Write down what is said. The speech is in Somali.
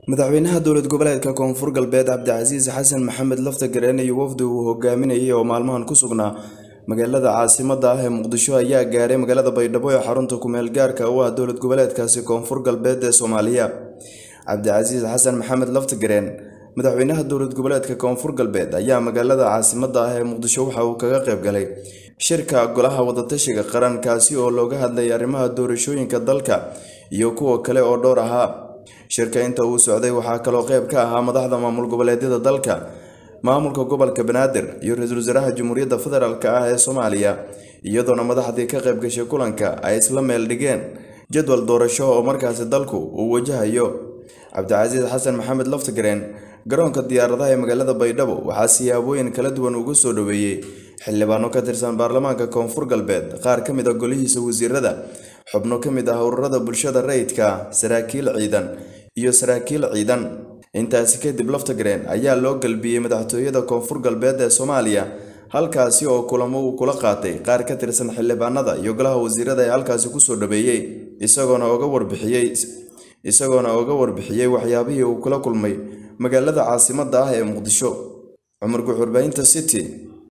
madaxweynaha dowlad goboleedka koonfur galbeed cabdicasiis xasan maxamed laftagareen iyo wafdi uu hogaaminayay oo maalmahan ku sugnaa magaalada caasimada ah ee muqdisho ayaa gaaray magaalada baydhabo ee xarunta kumeel gaarka u ah dowlad goboleedkaasi koonfur galbeed ee soomaaliya cabdicasiis xasan maxamed laftagareen madaxweynaha dowlad goboleedka koonfur galbeed ayaa magaalada caasimada ah ee muqdisho waxa uu kaga qayb galay shirka golaha wadatashiga qaran kaasi oo looga hadlayay arrimaha doorashooyinka dalka iyo kuwa kale oo dhowr ahaa shirka inta uu socday waxaa kaloo qayb ka ahaa madaxda maamul goboleedyada dalka maamulka gobolka banaadir iyo ra-iisul wasaaraha jamhuuriyadda federaalk ah ee soomaaliya iyadoona madaxdii ka qayb gashay kulanka ay isla meel dhigeen jadwal doorasho oo markaasi dalku uu wajahayo cabdicasiis xasan maxamed laftagareen garoonka diyaaradaha ee magaalada baydhabo waxaa siyaabooyin kala duwan uga soo dhoweeyey xildhibaano ka tirsan baarlamaanka koonfur galbeed qaar ka mid a golihiisa wasiirada xubno ka mid ah ururada bulshada rayidka saraakiil ciidan iyo saraakiil ciidan intaasi kadib laftagareen ayaa loo galbiyey madaxtooyada koonfur galbeed ee soomaaliya halkaasi oo kulamo uu kula qaatay qaar ka tirsan xildhibaanada iyo golaha wasiirada ee halkaasi kusoo dhaweeyey isagoona oga warbixiyey isagoona oga warbixiyey waxyaabihii uu kula kulmay magaalada caasimada ah ee muqdisho cumar guxurbaahinta city